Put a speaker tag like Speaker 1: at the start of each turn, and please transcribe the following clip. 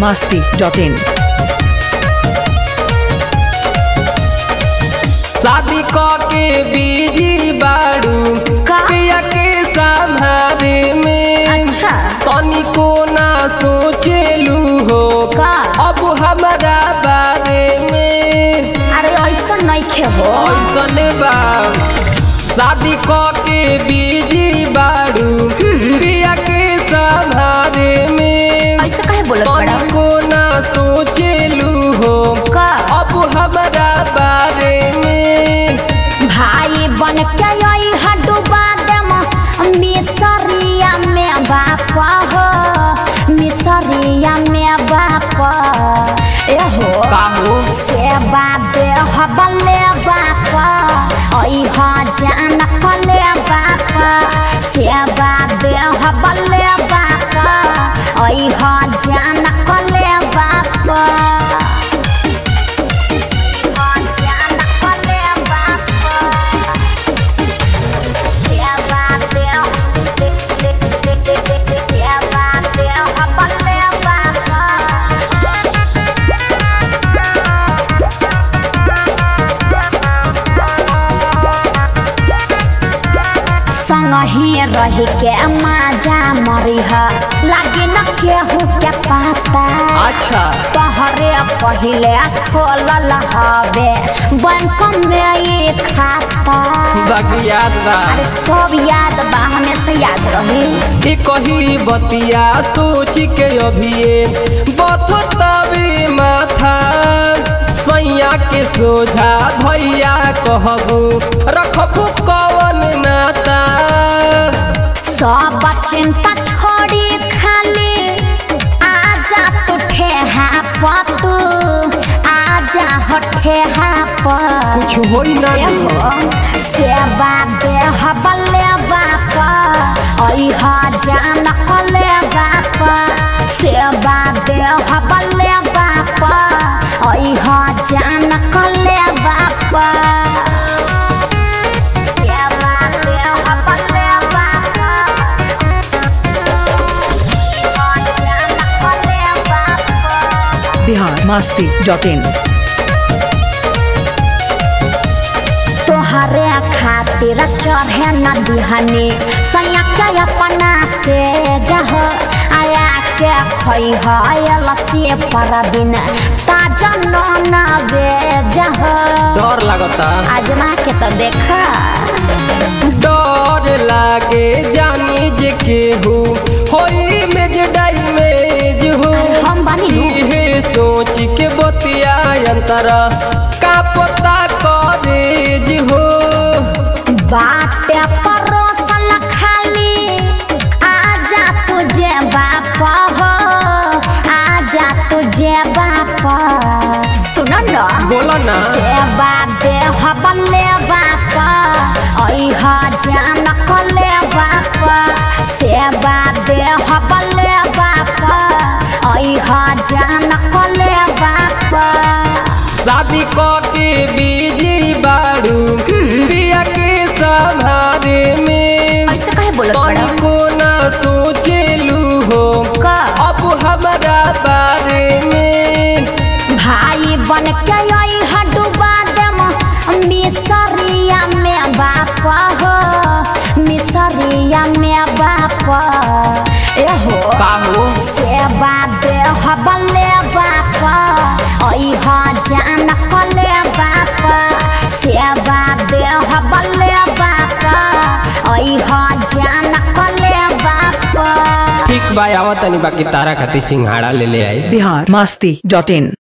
Speaker 1: masti.in.
Speaker 2: शादी क के बीजी बाड़ू
Speaker 3: का?
Speaker 2: पिया के संभारे में
Speaker 3: अच्छा।
Speaker 2: तनिको ना सोचेलू हो
Speaker 3: का?
Speaker 2: अब हमारा बारे में
Speaker 3: अरे ऐसा नइखे हो
Speaker 2: ऐसने बा शादी क के बीजी बाड़ू पिया के संभारे में
Speaker 3: ऐसा काहे बोलत बड़ा
Speaker 2: तनिको ना सोचेलू हो
Speaker 3: का?
Speaker 2: अब हमारा बारे में
Speaker 3: भाई बन के आई हडुबा देम मिसरिया में बाप हो मिसरिया में बाप ए हो
Speaker 2: काहू
Speaker 3: सेवा दे हबले बाप ऐ ह जान कले बाप सेवा दे हबले बाप ऐ ह जान कले बाप जान कले बाप सेवा दे सेवा दे हबले बाप संगही रही के माजा मरिह लागे न केहू के पाता
Speaker 2: अच्छा
Speaker 3: तहरे पहिले खोलल हवे बैंक में ये खाता
Speaker 2: बाकी याद बा
Speaker 3: अरे सब याद बा हमेशा याद रही
Speaker 2: ई कही बतिया सोच के अभिये बथतावे माथा सैया के सोझा भैया कहबू रखबू कवन नाता
Speaker 3: सब चिंता छोड़ी खाली आजा तू ठेहा पतू आजा हो ठेहा पर
Speaker 2: कुछ होई ना
Speaker 3: एहो सेवा देह बल्ले बाप ऐह जान कले बाप सेवा देह बल्ले बाप ऐह जान कले बाप सेवा देह बल्ले बाप ऐह जान कले बाप
Speaker 1: Bihar masti.in.
Speaker 3: तोहरे खातिर चढ़े न दिहनी सैया के अपना से जह आया के खई है लसी पर बिन ताजा न बेजह
Speaker 2: डर लागता
Speaker 3: आजमा के तो देखा
Speaker 2: डर लागे जानी जे केहू होई में जे डैमेज हो
Speaker 3: अरे हम बानी नु।
Speaker 2: इहे सोच के बतिया अंतरा का पता कॉलेज हो
Speaker 3: बाटे परोसल खाली आजा तुझे बाप हो आजा तुझे बाप सुन न
Speaker 2: बोला ना
Speaker 3: सेवा देह बल्ले बाप ऐह जान कले बाप सेवा देह बल्ले बाप ऐह जान कले बाप
Speaker 2: शादी क के बीजी बाड़ू पिया के संभारे में
Speaker 3: ऐसे काहे बोलत बड़ा
Speaker 2: तनिको ना सोचेलू हो
Speaker 3: का?
Speaker 2: अब हमारा बारे में
Speaker 3: भाई बन के ऐह डुबा देम मिसरिया में बाप हो मिसरिया में बाप एहो
Speaker 2: काहू
Speaker 3: सेवा देह बल्ले बाप ऐह जान कले बाप सेवा देह बल्ले बाप ऐह जान कले बाप
Speaker 2: ठीक बा आवत तनी बाकी तारा खातिर सिंघाड़ा ले ले आई
Speaker 1: Bihar masti.in.